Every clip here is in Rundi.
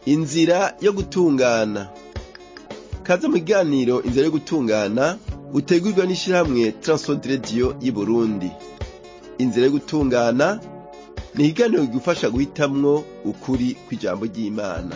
inzira yo gutungana kaze mu kiganiro inzira yo gutungana utegurwa n'ishirahamwe Transworld Radio y'Uburundi inzira yo gutungana ni ikiganiro kigufasha guhitamwo ukuri kw'ijambo ry'Imana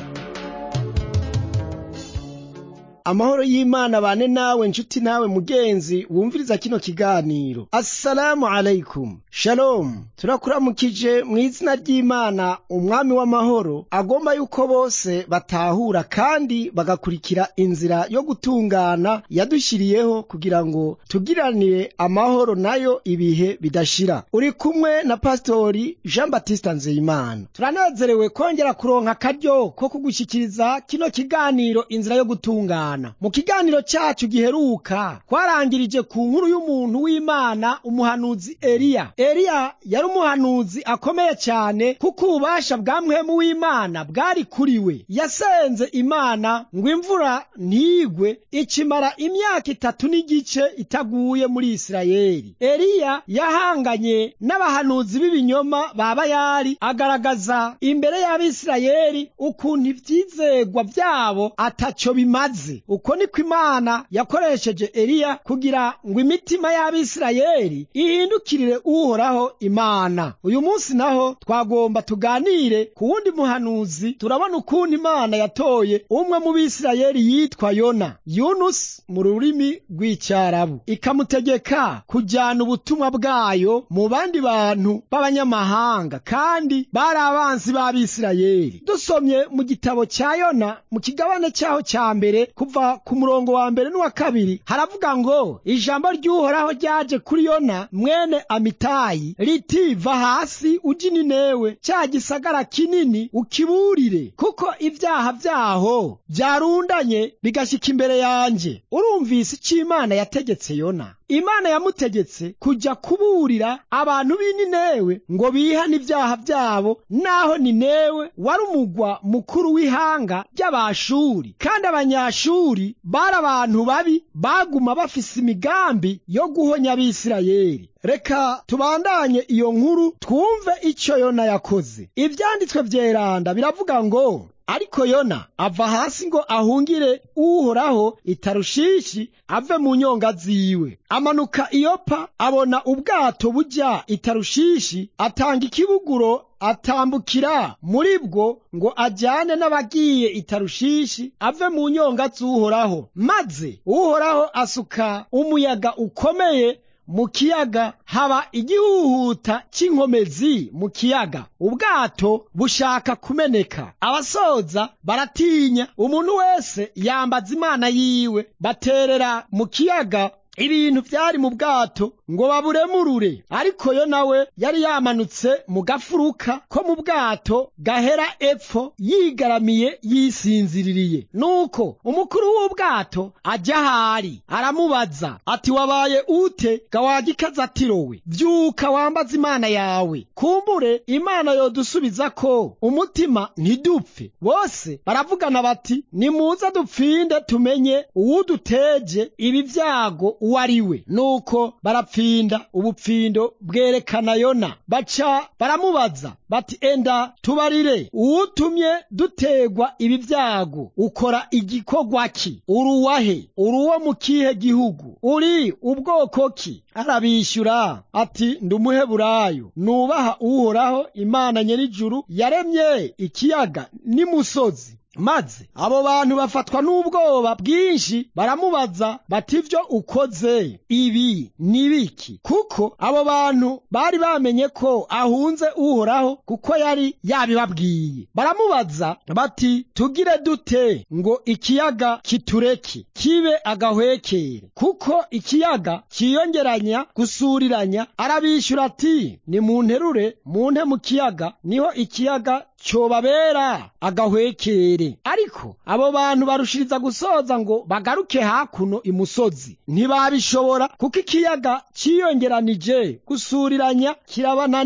amahoro y'imana bane nawe nshuti nawe mugenzi wumviriza kino kiganiro assalamu alaikum shalom turakuramukije mu izina ry'imana umwami w'amahoro agomba yuko bose batahura kandi bagakurikira inzira yo gutungana yadushyiriyeho kugira ngo tugiranire amahoro nayo ibihe bidashira uri kumwe na pasitori jean batista nzeyimana turanezerewe kongera kuronka akaryo ko kugushyikiriza kino kiganiro inzira yo gutungana mu kiganiro cyacu giheruka twarangirije ku nkuru y'umuntu w'imana umuhanuzi eliya eliya yari umuhanuzi akomeye cyane kuko ububasha bwa mwemu w'imana bwari kuri we yasenze imana ngo imvura ntigwe ikimara imyaka itatu n'igice itaguye muri isirayeli eliya yahanganye n'abahanuzi b'ibinyoma ba bayali agaragaza imbere y'abisirayeli ukuntu ibyizegwa byabo atacyo bimaze uko niko imana yakoresheje eliya kugira ngo imitima y'abisirayeli ihindukirire uhoraho imana uyu munsi naho twagomba tuganire ku wundi muhanuzi turabona ukuntu imana yatoye umwe mu bisirayeli yitwa yona yunusi mu rurimi rw'icyarabu ikamutegeka kujyana ubutumwa bwayo mu bandi bantu b'abanyamahanga kandi bari abanzi b'abisirayeli dusomye mu gitabo cya yona mu kigabane cyaho cya mbere kuva ku murongo wa mbere n'uwa kabiri haravuga ngo ijambo ry'uhoraho ryaje kuri yona mwene amitayi riti va hasi ujye ninewe cya gisagara kinini ukiburire kuko ibyaha byaho byarundanye bigashyika imbere yanjye urumvise icyo imana yategetse yona imana yamutegetse kujya kuburira abantu b'i ninewe ngo bihane ibyaha byabo naho ninewe wari umugwa mukuru w'ihanga ry'abashuri kandi abanyashuri bari abantu babi baguma bafise imigambi yo guhonya abisirayeli reka tubandanye iyo nkuru twumve icyo yona yakoze ibyanditswe byeranda biravuga ngo ariko yona ava hasi ngo ahungire uhoraho itarushishi ave mu nyonga ziwe amanuka iyopa abona ubwato bujya itarushishi atanga ikibuguro atambukira muri bwo ngo ajyane n'abagiye itarushishi ave mu nyonga z'uhoraho maze uhoraho asuka umuyaga ukomeye mu kiyaga haba igihuhuta cy'inkomezi mu kiyaga ubwato bushaka kumeneka abasoza baratinya umuntu wese yambaza imana yiwe baterera mu kiyaga ibintu byari mu bwato ngo baburemurure ariko yo nawe yari yamanutse mu gafuruka ko mu bwato gahera epfo yigaramiye yisinziririye nuko umukuru w'ubwato ajya ahari aramubaza ati wabaye ute gawagikaza atirowe byuka wambaza imana yawe kumbure imana yodusubiza ko umutima ntidupfe bose baravugana bati nimuze dupfinde tumenye uwuduteje ibi byago uwo ari we nuko barapfinda ubupfindo bwerekana yona baca baramubaza bati enda tubarire uwutumye dutegwa ibi byago ukora igikorwa ki uruwahe uruwo mu kihe gihugu uri ubwoko ki arabishyura ati ndi umuheburayo nubaha uhoraho imana nyir'ijuru yaremye ikiyaga n'imusozi maze abo bantu bafatwa n'ubwoba bwinshi baramubaza bati ibyo ukoze ibi ni biki kuko abo bantu bari bamenye ko ahunze uhoraho kuko yari yabibabwiye baramubaza bati tugire dute ngo ikiyaga kitureke kibe agahwekere kuko ikiyaga cyiyongeranya gusuriranya arabishyura ati ni mu nterure mu nte mu kiyaga niho ikiyaga cyobabera agahwekere ariko abo bantu barushiriza gusoza ngo bagaruke hakuno imusozi ntibabishobora kuko ikiyaga cyiyongeranije gusuriranya kirabananira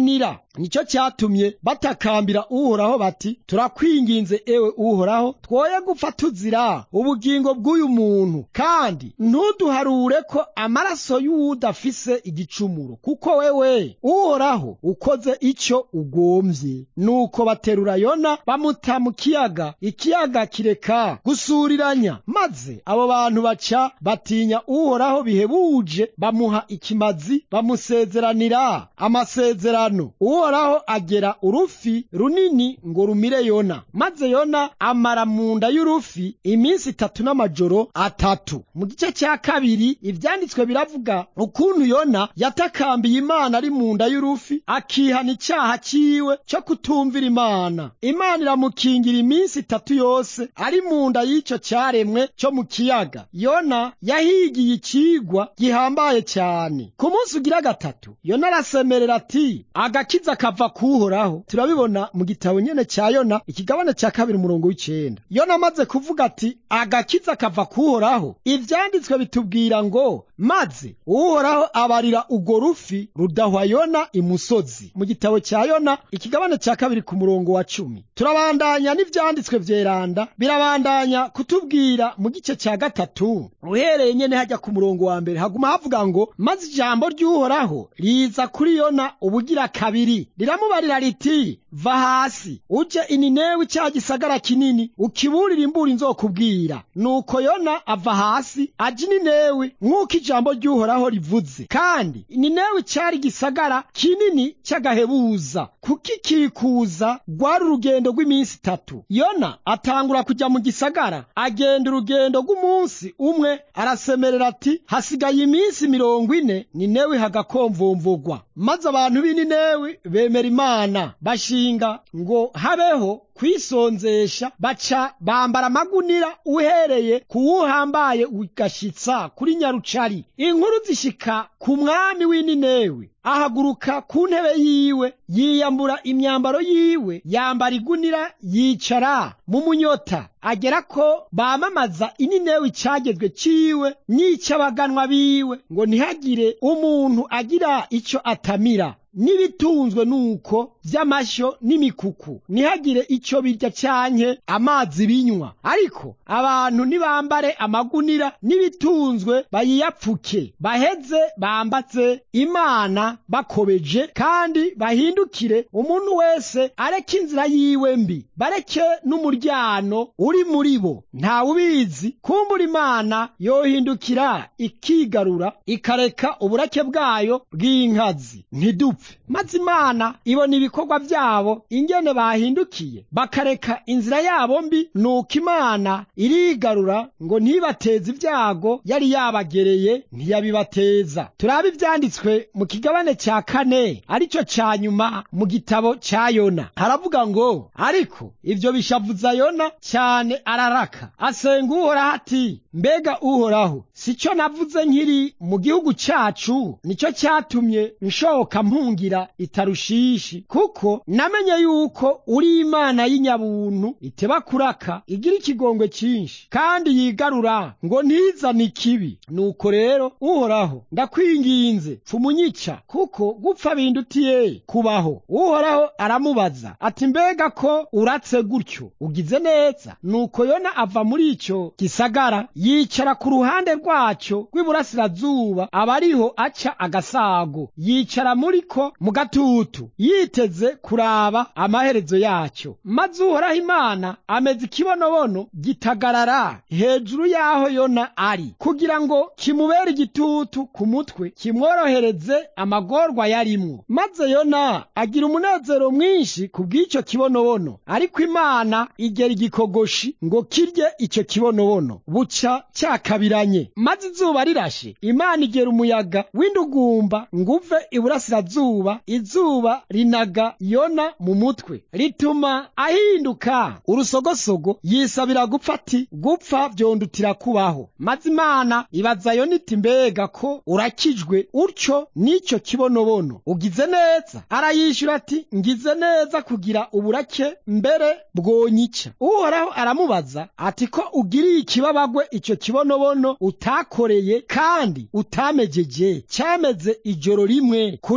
nicyo cyatumye batakambira uhoraho bati turakwinginze ewe uhoraho twoye gupfa tuzira ubugingo bw'uyu muntu kandi ntuduharure ko amaraso y'uwudafise igicumuro kuko wewe uhoraho ukoze icyo ugombye nuko baterura yona bamuta mu kiyaga ikiyaga kireka gusuriranya maze abo bantu baca batinya uhoraho bihebuje bamuha ikimazi bamusezeranira amasezerano uhoraho agera urufi runini ngo rumire yona maze yona amara mu nda y'urufi iminsi itatu n'amajoro atatu mu gice cya kabiri ibyanditswe biravuga ukuntu yona yatakambiye imana ari mu nda y'urufi akihana icyaha cyiwe cyo kutumvira imana imana iramukingira iminsi itatu yose ari mu nda y'icyo cyaremwe cyo mu kiyaga yona yahigiye ikigwa gihambaye cyane ku munsi ugira gatatu yona arasemerera ati agakiza kava kuhoraho turabibona mu gitabo nyene cya yona ikigabane cya kabiri umurongo w'icenda yona amaze kuvuga ati agakiza kava kuhoraho ivyanditswe bitubwira ngo maze uhoraho abarira urwo rufi rudahwa yona imusozi mu gitabo cya yona ikigabane cya kabiri ku murongo wa cumi turabandanya n'ivyanditswe vyeranda birabandanya kutubwira mu gice cya gatatu uhereye nyene hajya ku murongo wa mbere haguma havuga ngo maze ijambo ry'uhoraho riza kuri yona ubugira kabiri riramubarira riti va hasi uje ininewi cya gisagara kinini ukiburire imburi nzokubwira nuko yona ava hasi aja ininewi nk'uko ijambo ry'uhoraho rivuze kandi ininewi cyari gisagara kinini cy'agahebuza kukikikuza rwari urugendo rw'iminsi itatu yona atangura kujya mu gisagara agenda urugendo rw'umunsi umwe arasemerera ati hasigaye iminsi mirongo ine ninewi hagakomvomvogwa maze abantu b'ininewi bemera imana bashinga ngo habeho kwisonzesha baca bambara amagunira uhereye ku wuhambaye ugashitsa kuri nyarucari inkuru zishika ku mwami w'ininewi ahaguruka ku ntebe yiwe yiyambura imyambaro yiwe yambara igunira yicara mu munyota agera ko bamamaza ininewi icyagezwe ciwe n'icy'abaganwa biwe ngo ntihagire umuntu agira icyo atamira n'ibitunzwe nuko vy'amashyo n'imikuku ntihagire ico birya canke amazi binywa ariko abantu nibambare amagunira n'ibitunzwe bayiyapfuke baheze bambaze imana bakobeje kandi bahindukire umuntu wese areke inzira yiwe mbi bareke n'umuryano uri muri bo ntawubizi kumbura imana yohindukira ikigarura ikareka uburake bwayo bw'inkazi ntidupfe maze imana ibona ibikorwa byabo ingene bahindukiye bakareka inzira yabo mbi nuko imana irigarura ngo ntibateze ibyago yari yabagereye ntiyabibateza turabe ibyanditswe mu kigabane cya kane aricyo cya nyuma mu gitabo cya yona haravuga ngo ariko ibyo bishavuza yona cyane araraka asenga uhoraho ati mbega uhoraho si cyo navuze nkiri mu gihugu cyacu nicyo cyatumye nshoka mpungira itarushishi kuko namenye yuko uri imana y'inyabuntu iteba kuraka igira ikigongwe cyinshi kandi yigarura ngo ntizane ikibi nuko rero uhoraho ndakwinginze pfumunyica kuko gupfa bindutiye kubaho uhoraho aramubaza ati mbega ko uratse gutyo ugize neza nuko yona ava muri icyo gisagara yicara ku ruhande rwacyo rw'iburasirazuba aba ariho aca agasago yicara muri ko mu gatutu yiteze kuraba amaherezo yacyo maze uhoraho imana ameze ikibonobono gitagarara hejuru y'aho yona ari kugira ngo kimubere igitutu ku mutwe kimworohereze amagorwa yarimwo maze yona agira umunezero mwinshi ku bw'icyo kibonobono ariko imana igera igikogoshi ngo kirye icyo kibonobono buca cyakabiranye maze izuba rirashe imana igera umuyaga w'indugumba ngo uve iburasirazuba izuba rinaga yona mu mutwe rituma ahinduka urusogosogo yisabira gupfa ati gupfa vyondutira kubaho maze imana ibaza yona iti mbega ko urakijwe utyo n'icyo kibonobono ugize neza arayishyura ati ngize neza kugira uburake mbere bwonyica uhoraho aramubaza ati ko ugiriye ikibabagwe icyo kibonobono utakoreye kandi utamejeje cyameze ijoro rimwe ku rindi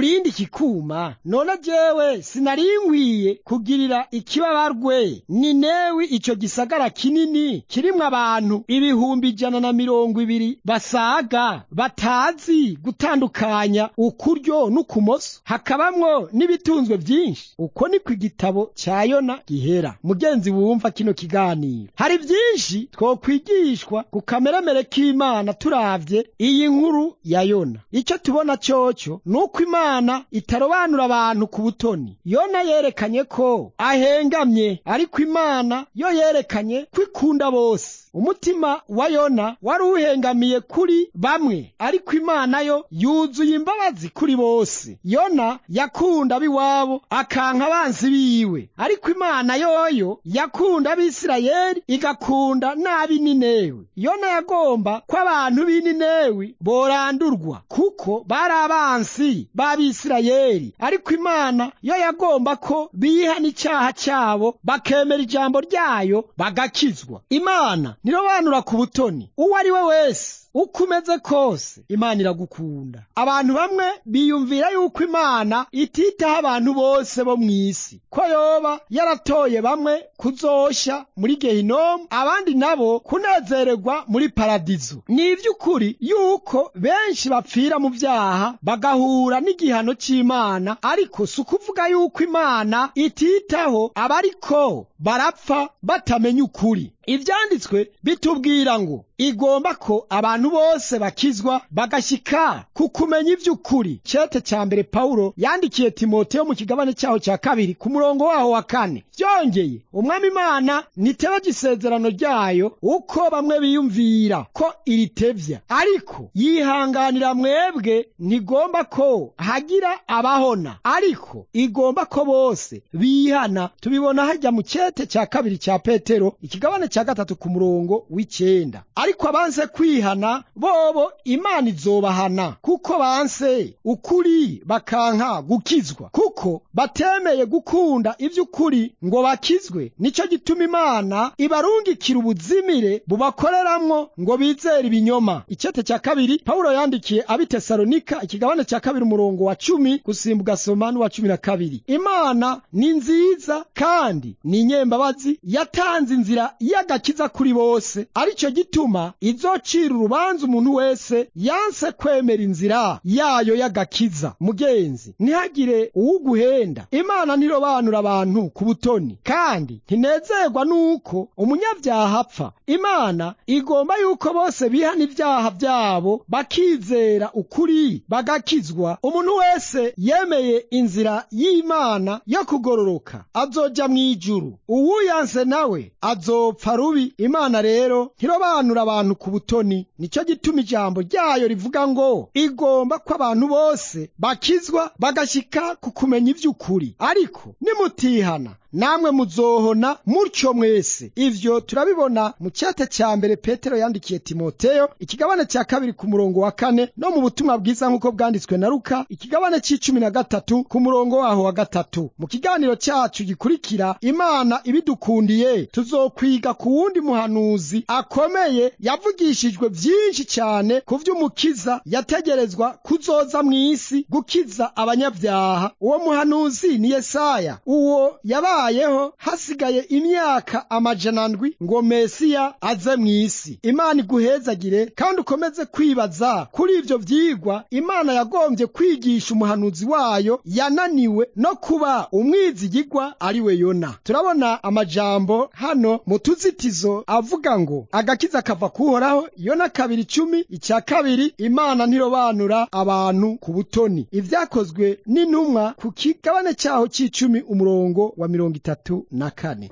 kikuma none jewe sinari nkwiye kugirira ikibabarwe ninewi ico gisagara kinini kirimwo abantu ibihumbi ijana na mirongo ibiri basaga batazi gutandukanya ukuryo n'ukumoso hakabamwo n'ibitunzwe vyinshi uko niko igitabo ca yona gihera mugenzi wumva kino kiganiro hari vyinshi twokwigishwa ku kameremere k'imana turavye iyi nkuru ya yona ico tubona coco nuko imana itarobanura abantu ku butoni yona yerekanye ko ahengamye ariko imana yo yerekanye ko ikunda bose umutima wa yona wari uhengamiye kuri bamwe ariko imana yo yuzuye imbabazi kuri bose yona yakunda ab'iwabo akanka abansi biwe ariko imana yoyo yakunda abisirayeli igakunda n'ab'i ninewi yona yagomba ko abantu b'i ninewi borandurwa kuko bari abansi b'abisirayeli ariko imana yo yagomba ko biha n'icyaha cyabo bakemera ijambo ryayo bagakizwa imana nirobanura ku butoni uwo ari we wese uko umeze kose imana iragukunda abantu bamwe biyumvira yuko imana ititaho abantu bose bo mu isi ko yoba yaratoye bamwe kuzosha muri gehinomu abandi nabo kunezererwa muri paradizo ni iby'ukuri yuko benshi bapfira mu byaha bagahura n'igihano cy'imana ariko si ukuvuga yuko imana ititaho abariko barapfa batamenya ukuri ibyanditswe bitubwira ngo igomba ko abantu bose bakizwa bagashyika ku kumenya iby'ukuri cete cya mbere pawulo yandikiye timoteyo mu kigabane cyaho cya kabiri ku murongo waho wa kane byongeye umwami imana niteba gisezerano ryayo uko bamwe biyumvira ko iritevya ariko yihanganira mwebwe ntigomba ko hagira abahona ariko igomba ko bose bihana tubibona hajya mu cete cya kabiri cya petero ikigabane cya gatatu ku murongo w'icyenda ariko abanse kwihana bobo imana izobahana kuko banse ukuri bakanka gukizwa kuko batemeye gukunda iby'ukuri ngo bakizwe nicyo gituma imana ibarungikira ubuzimire bubakoreramwo ngo bizere ibinyoma icyete cya kabiri pawulo yandikiye abitesalonika ikigabane cya kabiri umurongo wa cumi gusimba ugasoma n'uwa cumi na kabiri imana ni nziza kandi ni inyembabazi yatanze inzira y'agakiza kuri bose aricyo gituma izocira urubanza umuntu wese yanse kwemera inzira yayo y'agakiza mugenzi ntihagire uwuguhenda imana ntirobanura abantu ku butoni kandi ntinezerwa n'uko umunyabyaha apfa imana igomba yuko bose bihana ibyaha byabo bakizera ukuri bagakizwa umuntu wese yemeye inzira y'imana yo kugororoka azoja mu ijuru uwuyanse nawe azopfa rubi imana rero ntirobanura abantu ku butoni nicyo gituma ijambo ryayo rivuga ngo igomba ko abantu bose bakizwa bagashyika ku kumenya iby'ukuri ariko nimutihana namwe muzohona mutyo mwese ivyo turabibona mu cyate cya mbere petero yandikiye timoteyo ikigabane cya kabiri ku murongo wa kane no mu butumwa bwiza nk'uko bwanditswe na luka ikigabane c'icumi na gatatu ku murongo waho wa gatatu mu kiganiro cyacu gikurikira imana ibidukundiye tuzokwiga ku wundi muhanuzi akomeye yavugishijwe byinshi cyane ku vy'umukiza yategerezwa kuzoza mu isi gukiza abanyabyaha uwo muhanuzi ni yesaya uwo yabaye yabayeho hasigaye imyaka amajana ndwi ngo mesiya aze mu isi imana iguhezagire kandi ukomeze kwibaza kuri ibyo byigwa imana yagombye kwigisha umuhanuzi wayo yananiwe no kuba umwizigigwa ari we yona turabona amajambo hano mu tuzitizo avuga ngo agakiza kava kuhoraho yona kabiri icumi icya kabiri imana ntirobanura abantu ku butoni ibyakozwe n'intumwa ku kigabane cyaho cy'icumi umurongo wa mirongo itatu na kane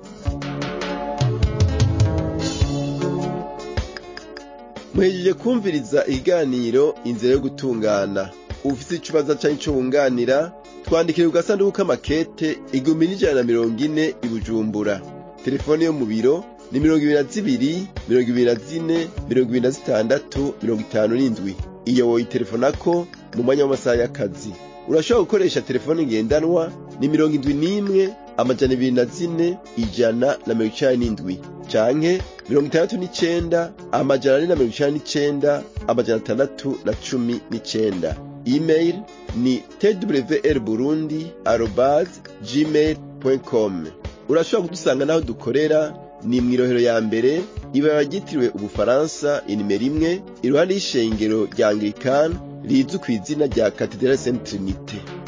muhejeje kumviriza ikiganiro inzira yo gutungana ufite ikibazo cyangwa icyo wunganira twandikire ku gasanduku k'amakete igihumbi n'ijana na mirongo ine i bujumbura telefone yo mu biro ni mirongo ibiri na zibiri mirongo ibiri na zine mirongo ibiri na zitandatu mirongo itanu n'indwi iyo woyitelefonako mu mwanya w'amasaha y'akazi urashobora gukoresha telefone ngendanwa ni mirongo indwi n'imwe amajana ibiri na zine ijana na mirongo icenda n'indwi canke mirongo itandatu n'icenda amajana ane na mirongo icenda n'icenda amajana atandatu na cumi n'icenda email ni twr burundi arobase gmail com urashobora kudusanga n'aho dukorera ni mu irohero ya mbere ibara ryitiriwe ubufaransa inimero imwe iruhande y'ishengero rya anglikani rizwi ku izina rya katedrali saint trinite